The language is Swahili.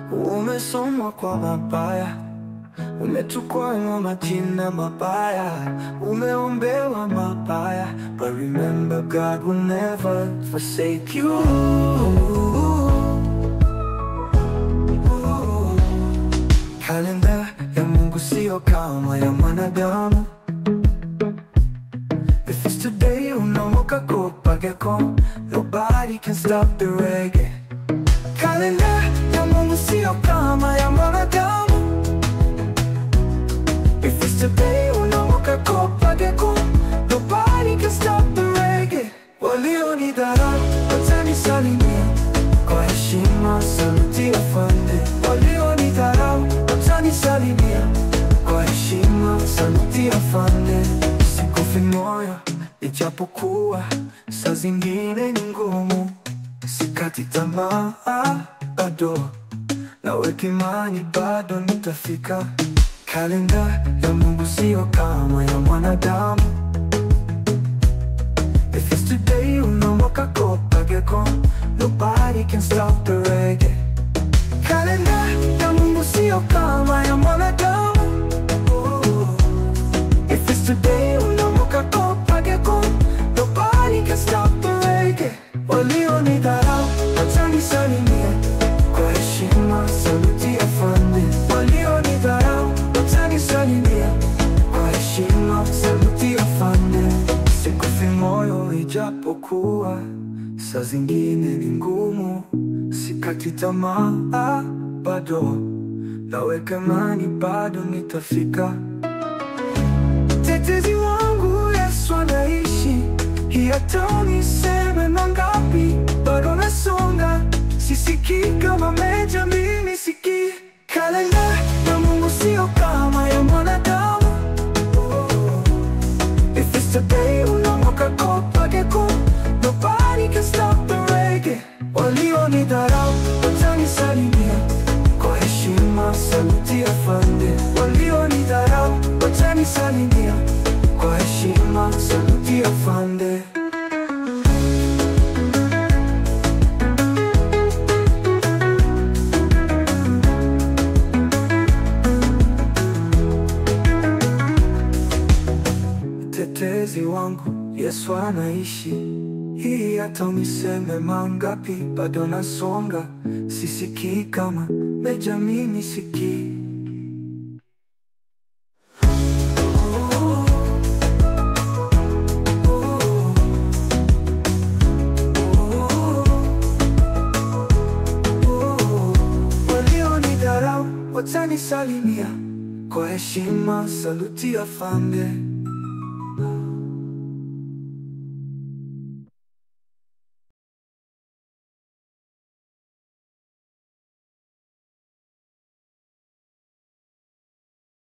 Umesomwa kwa mabaya, umetukwana majina mabaya, umeombewa mabaya, but remember God will never forsake you. Kalenda ya Mungu sio kama ya mwanadamu. If it's today unaamka kupageko, nobody can stop the reggae. Kalenda ya Mungu sio kama ya mwanadamu. If it's today unaamka kupageko, nobody can stop the reggae. Walionidharau watanisalimia kwa heshima, saluti afande. Walionidharau watanisalimia kwa heshima, saluti afande. Sikufi moyo ijapokuwa saa zingine ni ngumu, sikati tamaa bado, naweka imani bado nitafika. Kalenda ya Mungu sio kama ya mwanadamu. If it's today unaamka kupageko, nobody can stop the reggae. Kalenda ya Mungu sio kama ya mwanadamu. If it's today unaamka kupageko, nobody can stop the reggae. Walionidharau watanisalimia kwa heshima, saluti afande. Walionidharau watanisalimia kwa heshima, saluti afande. Sikufi moyo ijapokuwa saa zingine ni ngumu, sikati tamaa bado, naweka imani bado nitafika. Tetezi wangu Yesu anaishi, hii hata uniseme mangapi, bado nasonga, sisikii kama meja, mimi sikii. Kalenda ya Mungu sio kama ya mwanadamu. If it's today unaamka kupageko, nobody can stop the reggae. Walionidharau watanisalimia kwa heshima, saluti afande. Walionidharau watanisalimia kwa heshima, saluti afande. Mtetezi wangu Yesu anaishi, hii hata uniseme mangapi, bado nasonga, sisikii kama meja, mimi sikii. Walionidharau watanisalimia kwa heshima, saluti afande.